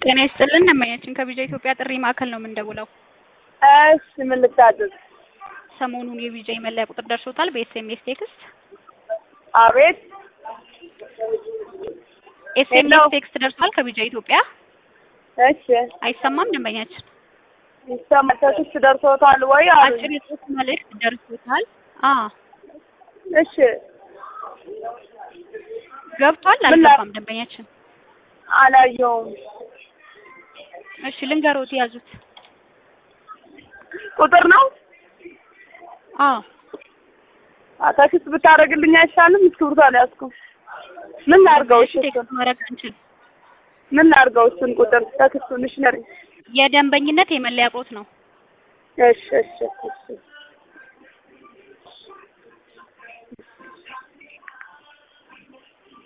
ጤና ይስጥልን ደንበኛችን ከቪዛ ኢትዮጵያ ጥሪ ማዕከል ነው የምንደውለው። እሺ ምን ልታዘዝ? ሰሞኑን የቪዛ የመለያ ቁጥር ደርሶታል በኤስኤምኤስ ቴክስት። አቤት ኤስኤምኤስ ቴክስት ደርሷል ከቪዛ ኢትዮጵያ። እሺ አይሰማም ደንበኛችን? ይሰማል። ቴክስት ደርሶታል ወይ አሉኝ። አጭር የጽሁፍ መልእክት ደርሶታል። አ እሺ ገብቷል ምን ላ- አልገባም ደንበኛችን? አላየውም። እሺ ልንገሮት ያዙት። ቁጥር ነው አ አ፣ ቴክስት ብታደርግልኝ አይሻልም? እስክሪብቶ አልያዝኩም። ምን ላድርገው? እሺ እሱን ቴክስት ማድረግ አንችልም። ምን ላድርገው? እሱን ቁጥር ቴክስቱን እሺ ንገሪኝ። የደንበኝነት የመለያ ቁጥር ነው። እሺ እሺ እሺ